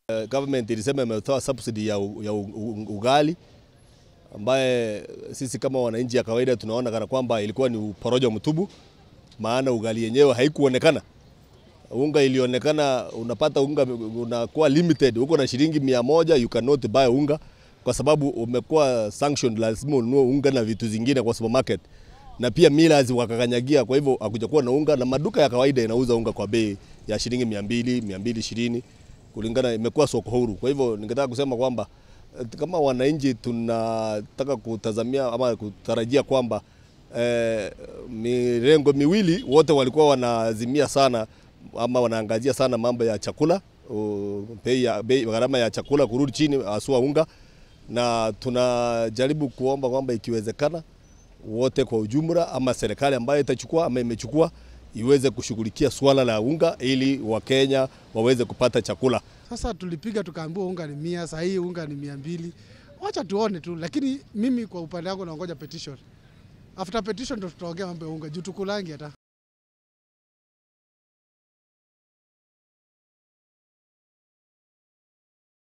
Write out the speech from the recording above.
Uh, government ilisema imetoa subsidy ya, u, ya u, u, ugali ambaye sisi kama wananchi ya kawaida tunaona kana kwamba ilikuwa ni porojo mtubu, maana ugali yenyewe haikuonekana. Unga ilionekana, unapata unga unakuwa limited, uko na shilingi mia moja you cannot buy unga kwa sababu umekuwa sanctioned, lazima ununue unga na vitu zingine kwa supermarket, na pia millers wakakanyagia. Kwa hivyo hakujakuwa na unga, na maduka ya kawaida inauza unga kwa bei ya shilingi mia mbili mia mbili ishirini kulingana, imekuwa soko huru. Kwa hivyo ningetaka kusema kwamba kama wananchi tunataka kutazamia ama kutarajia kwamba eh, mirengo miwili wote walikuwa wanaazimia sana ama wanaangazia sana mambo ya chakula, bei ya bei gharama ya chakula kurudi chini, haswa unga, na tunajaribu kuomba kwamba ikiwezekana wote kwa ujumla ama serikali ambayo itachukua ama imechukua iweze kushughulikia swala la unga ili Wakenya waweze kupata chakula. Sasa tulipiga tukaambiwa unga ni mia, saa hii unga ni mia mbili. Wacha tuone tu, lakini mimi kwa upande wangu naongoja petition. After petition ndo tutaongea mambo ya unga juu tukulangi hata